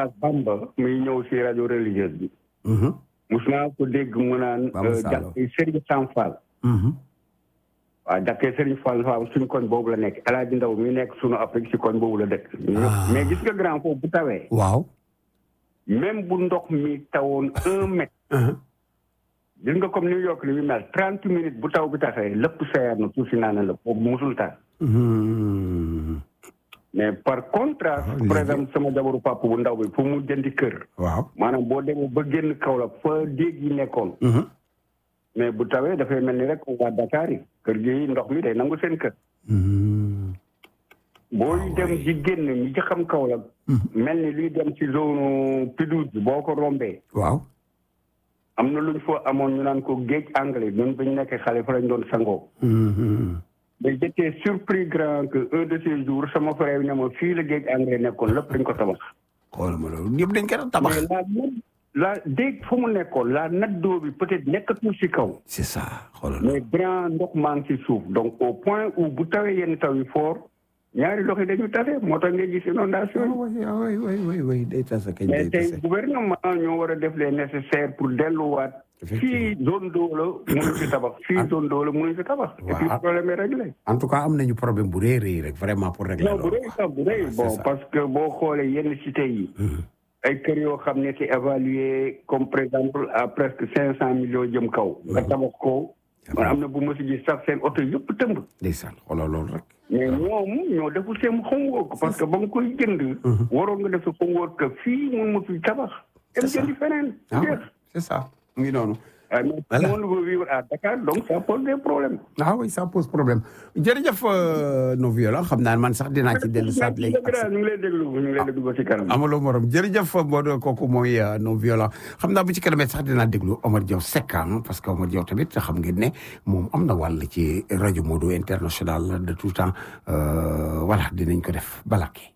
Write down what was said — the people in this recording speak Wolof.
oustaz Bamba muy ñëw si rajo religieuse bi mus naa ko dégg mu naan Bamba Sall. jàkkee Serigne Sam Fall waaw jàkkee Serigne Fall Fall suñ koñ boobu la nekk El Hadj Ndaw mi nekk sunu Afrique si koñ boobu la dëkk Ah. mais gis nga grand foofu bu tawee waaw même bu ndox mi tawoon un mètre gis nga comme New York li muy mel trente minutes bu taw bi taxee lépp seer na suuf si naan la foofu musul tax mais par contraste Ah, par léegi- exemple sama jabaru papa bu ndaw bi fu mu jëndi kër waaw maanaam boo demee ba génn Kaolack fa déeg yi nekkoon mais bu tawee dafay mel ni rek waa Dakar yi kër gi ndox mi day nangu seen kër booy dem di génn ñi ci xam Kaolack mel ni luy dem ci zone Pidouze bi boo ko rombee waaw am na luñ fa amoon ñu naan ko géej anglais ñun bañ nekkee xale fa lañ doon sangoo mais j'étais surpris grand que un de ces jours sama frère bi ne ma fii la géej anglais nekkoon lépp dañ ko tabax xoolal ma loolu ñëpp dañ ko doon tabax mais la nat la déeg fu mu nekkoon la natte d'eau bi peut-être nekkatul si kaw c'est ça xoolal mais grand ndox maa ngi si suuf donc au point où bu tawee yenn taw yi fort ñaari loxo yi dañu tase moo tax ngay gis inondation yi oui oui oui oui day tase kañ mais day tey tase gouvernement ñoo war a def les nécessaires pour delluwaat fii zone d'eau la mënuñ fi tabax fii zone d'eau la mënuñ fi tabax et puis Waaw. problème est réglé en tout cas am nañu problème bu rëy rëy rek vraiment pour régler non bu loolu rëy sax bu rëy c'est bon ça. parce que boo xoolee yenn cité yi ay kër yoo xam ne c'est évalué comme par exemple à presque cinq cent millions jëm kaw nga tabax ko man am na bu ma si gis sax seen oto yëpp tëmb ndeysaan xoolal loolu rek mais ñoom ñoo deful seen homework parce que ba nga koy jënd waroon nga def sa homework que fii mun ma fi tabax dem ça. jëndi feneen ah jeex c'est ça mu ngi noonu ah mais Voilà. tout le monde veut vivre à Dakar donc ça pose des problèmes ah oui ça pose problème jërëjëf euh, non violent xam naa man sax dinaa ci dellu saat léegi dëgg daal ñu ngi lay déglu ñu ngi lay déglu ba ci kanam amuloo morom jërëjëf Modou kooku mooy euh, non violent xam naa bu ci kanamee sax dinaa déglu Omar Diaw Seck ah, parce que Omar Diaw tamit xam ngeen ne moom am na wàll ci rajo Modou international de tout temps euh, voilà dinañ ko def balake